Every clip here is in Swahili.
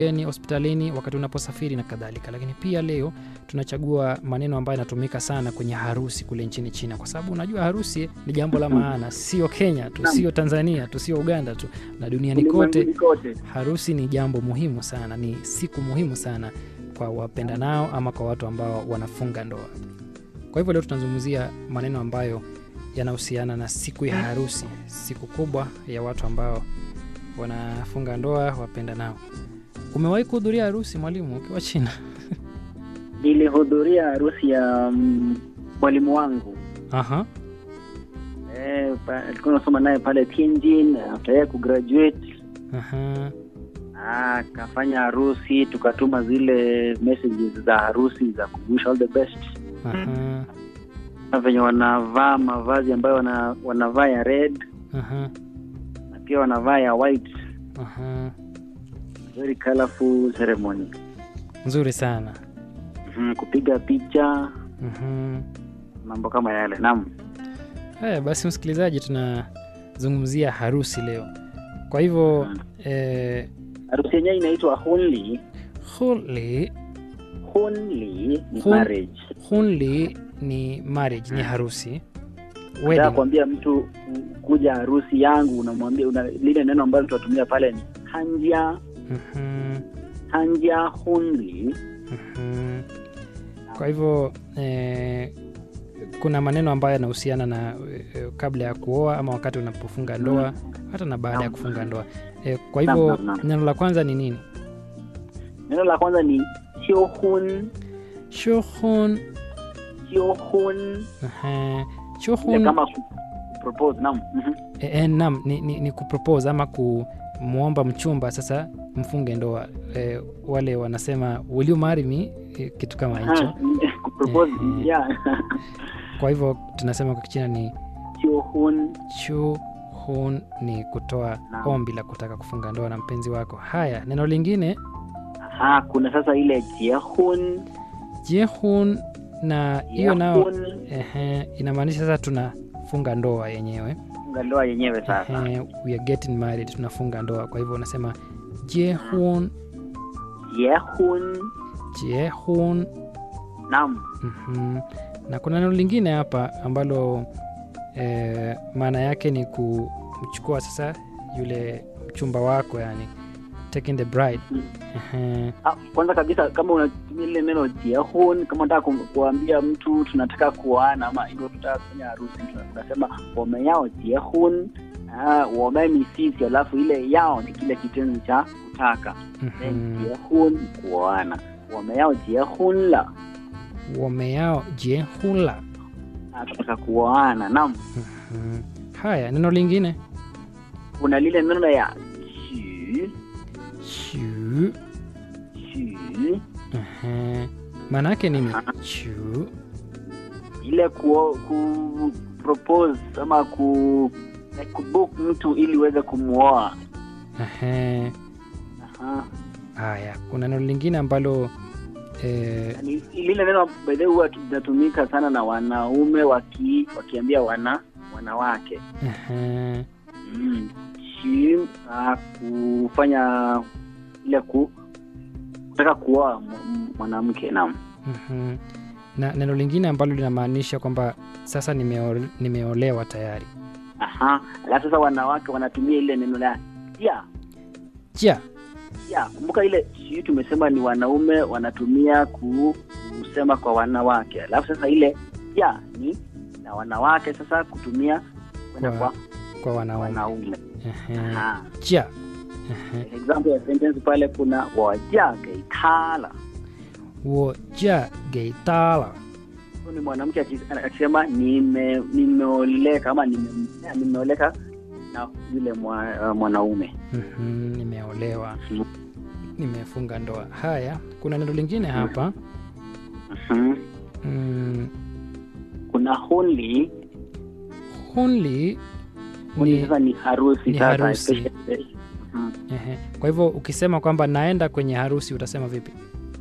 ni hospitalini, wakati unaposafiri na kadhalika. Lakini pia leo tunachagua maneno ambayo yanatumika sana kwenye harusi kule nchini China, kwa sababu unajua harusi ni jambo la maana, sio Kenya tu, sio Tanzania tu, sio Uganda tu, na duniani kote Ulimwenguni kote. harusi ni jambo muhimu sana, ni siku muhimu sana kwa wapendanao ama kwa watu ambao wanafunga ndoa. Kwa hivyo leo tunazungumzia maneno ambayo yanahusiana na siku ya harusi, siku kubwa ya watu ambao wanafunga ndoa, wapendanao. Umewahi kuhudhuria harusi mwalimu, ukiwa China? Nilihudhuria harusi ya mm, mwalimu wangu Aha. eh, pa- tulikuwa tunasoma naye pale Tianjin. After yeye kugraduate Aha. ah, akafanya harusi, tukatuma zile messages za harusi za kuwish all the best, Aha. na venye wanavaa mavazi ambayo wana, wanavaa ya red Aha. na pia wanavaa ya white, Aha. very colorful ceremony. Nzuri sana. Mhm, kupiga picha, Mhm. mambo kama yale. Naam. Haya basi, msikilizaji, tunazungumzia harusi leo. Kwa hivyo eh, Harusi yenyewe inaitwa hunli. huli Hunli ni Hun- marriage. hunli ni marriage, ni harusi. Nataka Wedding. kuambia mtu u- kuja harusi yangu, unamwambia una, lile neno ambalo tutatumia pale ni hanja Mhm. hanja hunli. Mhm. Kwa hivyo eh, kuna maneno ambayo yanahusiana na eh, kabla ya kuoa ama wakati unapofunga ndoa hata na baada ya Naam. kufunga ndoa. Eh, kwa Naam, hivyo naam, naam. neno la kwanza ni nini? Neno la kwanza ni hiohun. Shuhun. Hiohun Aha. Ile Shuhun kama ku- propose. Naam. Mhm. E, e, nam ni, ni, ni kupropose ama kumwomba mchumba sasa mfunge ndoa e, wale wanasema will you marry me e, kitu kama hicho Ah, kupropose, Eh, yeah. kwa hivyo tunasema kwa kichina ni Hiohun. chu hun ni kutoa Naam. ombi la kutaka kufunga ndoa na mpenzi wako haya neno lingine Ah, kuna sasa ile jiehun. jehun na hiyo nao Jiehun. ehe, inamaanisha sasa tunafunga ndoa yenyewe Funga ndoa yenyewe sasa. ehe, we are getting married tunafunga ndoa kwa hivyo unasema jehun Jiehun. jehun Naam. Mhm. na kuna neno lingine hapa ambalo eh, maana yake ni kumchukua sasa yule mchumba wako yani taking the bride Mm. Ehe. Ah, kwanza kabisa kama unatumia lile neno jiehun, kama unataka kum- kuambia mtu tunataka kuoana ama hivyo tunataka kufanya harusi, tuna- tunasema wome yao jiehun. Ah, wome ni sisi, alafu ile yao ni kile kitenzi cha kutaka. Then Mhm. jiehun kuoana, wome yao jiehun la, wameyao jehula Ah, tunataka kuoana. Naam, Mhm. haya neno lingine kuna lile neno ya xu chu xu, Ehe. maana yake nini chu ile ku, ku propose ama ku like kubook mtu ili uweze kumuoa. Ehe. Aha. haya kuna neno lingine ambalo eh, Yaani, lile neno by the way huwa linatumika sana na wanaume waki, wakiambia wana wanawake ehe. mm. Shi, ah, kufanya ile ku kutaka kuoa m- m- mwanamke naam Mhm. na neno lingine ambalo linamaanisha kwamba sasa nimeo, nimeolewa tayari aha alafu sasa wanawake wanatumia ile neno la ya ja ya kumbuka ile shi tumesema ni wanaume wanatumia ku, kusema kwa wanawake alafu sasa ile ya ni na wanawake sasa kutumia kwenda Kwa- kwa kwa wanaume wanaume Ehe. Aha. ja Ehe. example ya sentence pale kuna waja geitala wo ja geitala huyu ni mwanamke aki- akisema nime nimeoleka ama nime- nimeoleka na yule mwa, uh, mwanaume Mhm, nimeolewa Mhm. nimefunga ndoa haya kuna neno lingine hapa Mhm. mm, kuna hunli hunli hunli ni, sasa ni harusi ni sasa harusi. especially- Mhm. ehe. kwa hivyo ukisema kwamba naenda kwenye harusi utasema vipi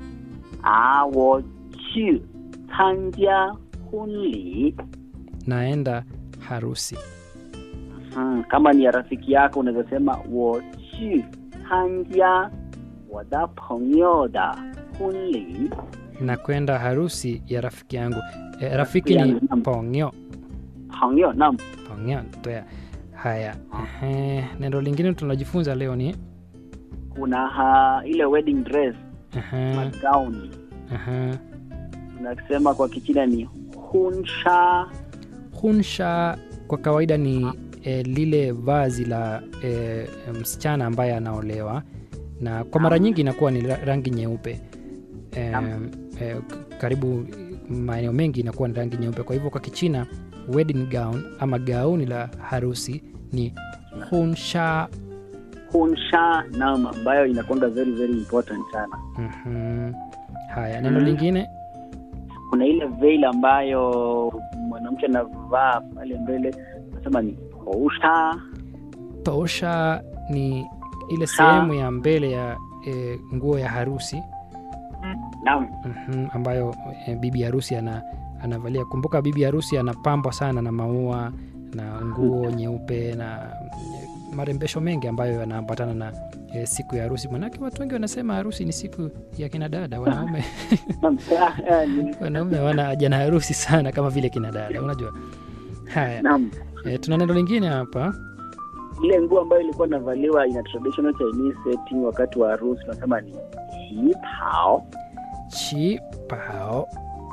ah wo chu tanja hunli naenda harusi Mhm. kama ni ya rafiki yako unaweza sema wo chu tanja 我的朋友的婚礼 na kwenda harusi ya rafiki yangu e, rafiki ni yangu, naam. pongyo 朋友 nam pongyo toya haya Ehe, neno lingine tunajifunza leo ni kuna ha, ile wedding dress Ehe, magauni ehe. tunasema kwa kichina ni hunsha hunsha kwa kawaida ni e, lile vazi la e, msichana ambaye anaolewa na kwa mara nyingi inakuwa ni ra- rangi nyeupe e, Naam. e, k- karibu maeneo mengi inakuwa ni rangi nyeupe kwa hivyo kwa kichina wedding gown ama gauni la harusi ni hunsha hunsha nam ambayo inakwanga very very important sana Mhm. haya neno Mhm. lingine kuna ile veil ambayo mwanamke anavaa pale mbele nasema ni housha tosha ni ile Sa- sehemu ya mbele ya e, nguo ya harusi nam Mhm, ambayo e, bibi harusi ana, anavalia kumbuka bibi harusi anapambwa sana na maua na nguo nyeupe na e, marembesho mengi ambayo yanaambatana na e, siku ya harusi manake watu wengi wanasema harusi ni siku ya kina dada wanaume Nam, ah, ah, ni- wanaume wana haja na harusi sana kama vile kina dada unajua haya nam e, tuna neno lingine hapa ile nguo ambayo ilikuwa inavaliwa ina traditional Chinese setting wakati wa harusi tunasema ni hipao chi pao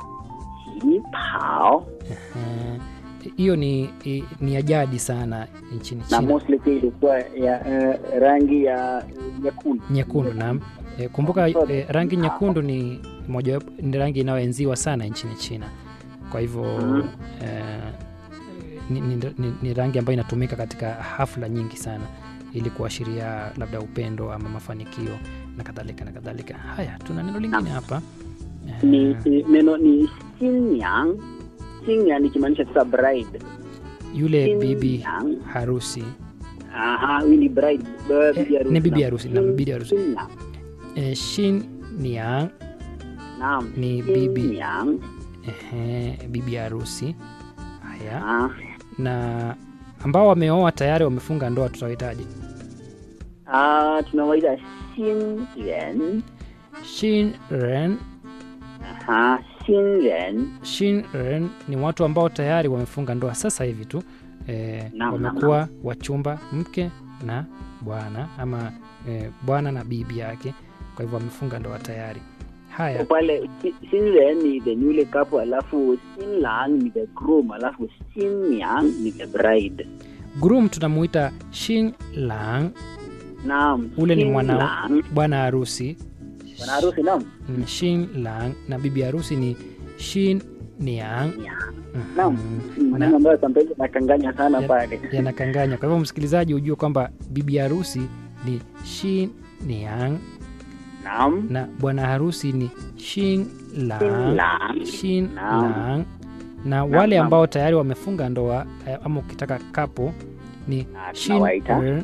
hipao Eh, hiyo ni, i- ni ya jadi sana nchini na china mostly pia ilikuwa ya eh, rangi ya eh, nyekundu nyekundu naam e, kumbuka e, rangi nyekundu ni moja ni rangi inayoenziwa sana nchini china kwa hivyo Mhm. e, ni, ni, ni, ni rangi ambayo inatumika katika hafla nyingi sana ili kuashiria labda upendo ama mafanikio na kadhalika na kadhalika haya tuna neno lingine hapa Eh, ni ni- neno ni sinyang sinyang ikimaanisha sasa bride yule bibi Sinyang. harusi aha huyu ni bride b- bibi Eh, harusi ni bibi Naam. harusi, naam, bibi harusi. Sinyang. e, shin niang naam Ni bibi. Sinyang. ehe, bibi harusi haya Ah, na ambao wameoa tayari wamefunga ndoa tutawahitaji ah, tunawaita sinren shin ren aha sinren shin ren ni watu ambao tayari wamefunga ndoa sasa hivi tu e, Naam, wamekuwa wachumba mke na bwana ama e, bwana na bibi yake kwa hivyo wamefunga ndoa tayari haya pale si- sinren ni the newly couple alafu sinlang ni the groom alafu sinyang ni the bride groom tunamuita shin lang naam ule ni mwana Sinlang. bwana harusi bwana harusi naam Mm, shin lang na bibi harusi ni shin niang Mhm. Naam. maneno ambayo sometimes nakanganya sana Ya- pale yanakanganya kwa hivyo msikilizaji hujue kwamba bibi harusi ni shin niang naam na bwana harusi ni shin lang Sinlang. shin Naam. lang na wale naam. ambao tayari wamefunga ndoa eh, ama ukitaka kapo ni Ah, shin tunawaita. ren,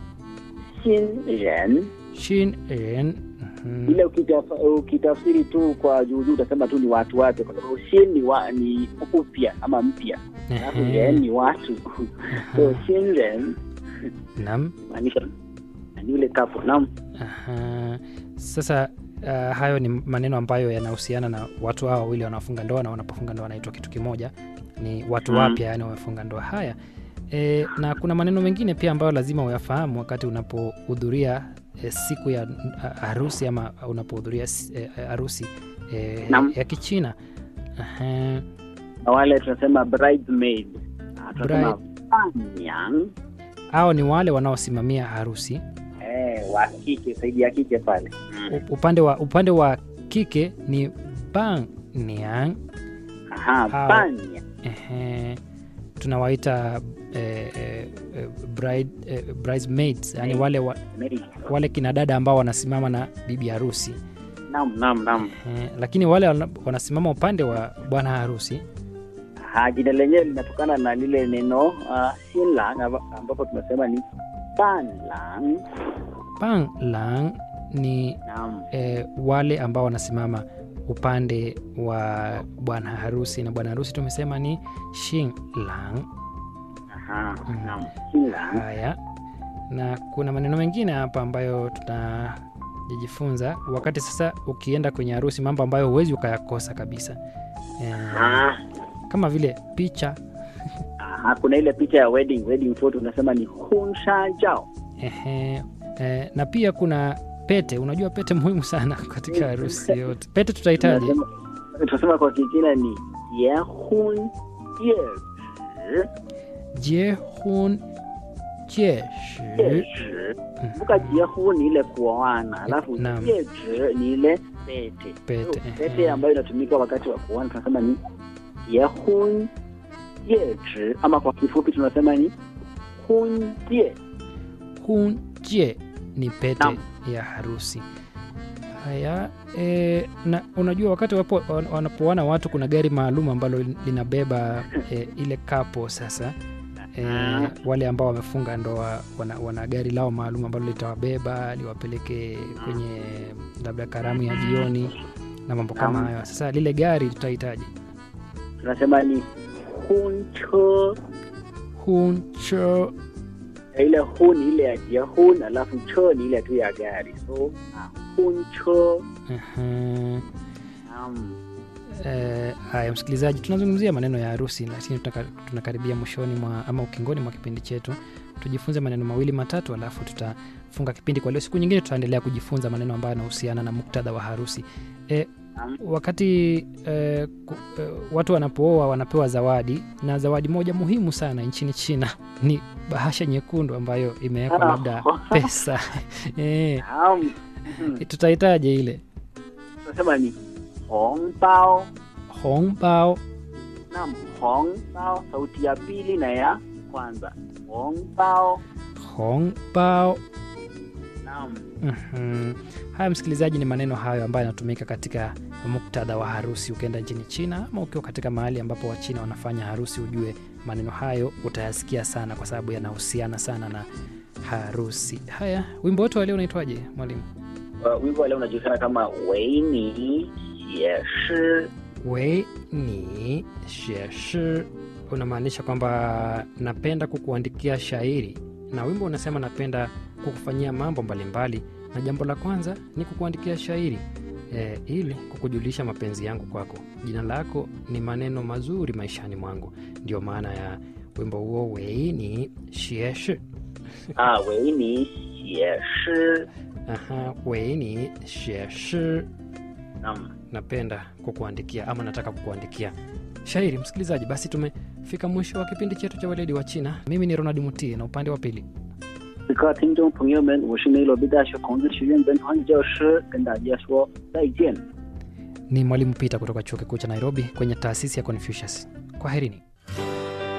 sinren shin ren mhm. ile ukitaf- ukitafsiri tu kwa juujuu utasema tu ni watu wapya kwa sababu shin ni, wa, ni upya ama mpya alafu Ehe. ren ni watu so sinren Naam. maanisha ni yule kapo naam Aha. Sasa uh, hayo ni maneno ambayo yanahusiana na watu hao wawili wanaofunga ndoa na wanapofunga ndoa wanaitwa kitu kimoja, ni watu Mm. wapya, yani wamefunga ndoa. Haya e, na kuna maneno mengine pia ambayo lazima uyafahamu wakati unapohudhuria e, siku ya uh, harusi ama unapohudhuria s- e, harusi e, Naam. ya Kichina. Aha. na wale tunasema bridesmaid Ah, tunasema Bride- panyang Hao ni wale wanaosimamia harusi. eh, wa kike saidi ya kike pale U- Upande wa, upande wa kike ni bang niang aha Hao. panya Ehe, tunawaita eh, eh, eh, bride, eh, bridesmaids yani Maid. wale, wa, maid. wale kina dada ambao wanasimama na bibi harusi naam naam naam eh, lakini wale wana- wanasimama upande wa bwana harusi Ha, jina lenyewe linatokana na lile neno uh, sinlang amba- ambapo tunasema ni panlang. pang lang ni Naam, eh, wale ambao wanasimama upande wa bwana harusi na bwana harusi tumesema ni shing lang aha, Mm. naam, sinlang. haya na kuna maneno mengine hapa ambayo tuna jajifunza wakati sasa ukienda kwenye harusi mambo ambayo huwezi ukayakosa kabisa eh, Ah, kama vile picha aha, kuna ile picha ya wedding wedding photo unasema ni hunsha jao ehe, eh, na pia kuna pete unajua pete muhimu sana katika harusi yote pete tutahitaji Tunasema- tunasema kwa kichina ni yehun yeshi jehun jeshi yeshi kumbuka jehun ni ile kuoana alafu Naam. yeshi ni ile pete Pete, So, ehe. pete ambayo inatumika wakati wa kuoana tunasema ni yehun yeshi ama kwa kifupi tunasema ni hunjie hunje ni pete Naam. ya harusi haya e, na unajua wakati wapo, wan- wanapoana watu kuna gari maalum ambalo lin- linabeba e, ile kapo sasa e, Ah. wale ambao wamefunga ndoa wana, wana gari lao maalum ambalo litawabeba liwapeleke kwenye labda karamu ya jioni na mambo kama Naam. hayo sasa lile gari tutahitaji tunasema ni hunche huncho ile hu ni ile ya jehun alafu cho ni ile tu ya gari so ah, hunche Aha. naam Eh, haya msikilizaji tunazungumzia maneno ya harusi lakini tunaka- tunakaribia mwishoni mwa ama ukingoni mwa kipindi chetu tujifunze maneno mawili matatu alafu tutafunga kipindi kwa leo siku nyingine tutaendelea kujifunza maneno ambayo yanahusiana na muktadha wa harusi e, Naam. wakati e, ku, e, watu wanapooa wanapewa zawadi na zawadi moja muhimu sana nchini china ni bahasha nyekundu ambayo imewekwa Ah. labda pesa e, naam Mhm. tutahitaje ile tunasema ni hongbao hongbao naam hongbao sauti ya pili na ya kwanza hongbao hongbao naam Mhm. Haya, msikilizaji, ni maneno hayo ambayo yanatumika katika muktadha wa harusi. Ukienda nchini China ama ukiwa katika mahali ambapo Wachina wanafanya harusi, ujue maneno hayo utayasikia sana, kwa sababu yanahusiana sana na harusi. Haya, wimbo wote wa leo unaitwaje mwalimu? Uh, wimbo wa leo unajulikana kama weini yeshi wei ni sheshi, unamaanisha kwamba napenda kukuandikia shairi, na wimbo unasema napenda kukufanyia mambo mbalimbali, na jambo la kwanza ni kukuandikia shairi e, ili kukujulisha mapenzi yangu kwako. Jina lako ni maneno mazuri maishani mwangu, ndio maana ya wimbo huo wei ni sheshi. ah weini yeshi Aha, wei ni sheshi naam napenda kukuandikia ama nataka kukuandikia shairi msikilizaji basi tumefika mwisho wa kipindi chetu cha weledi wa china mimi ni ronald mutie na upande wa pili 各位听众朋友们，我是梅罗贝大学孔子学院本传教师，跟大家说再见。 ni mwalimu pita kutoka chuo kikuu cha nairobi kwenye taasisi ya confucius kwaherini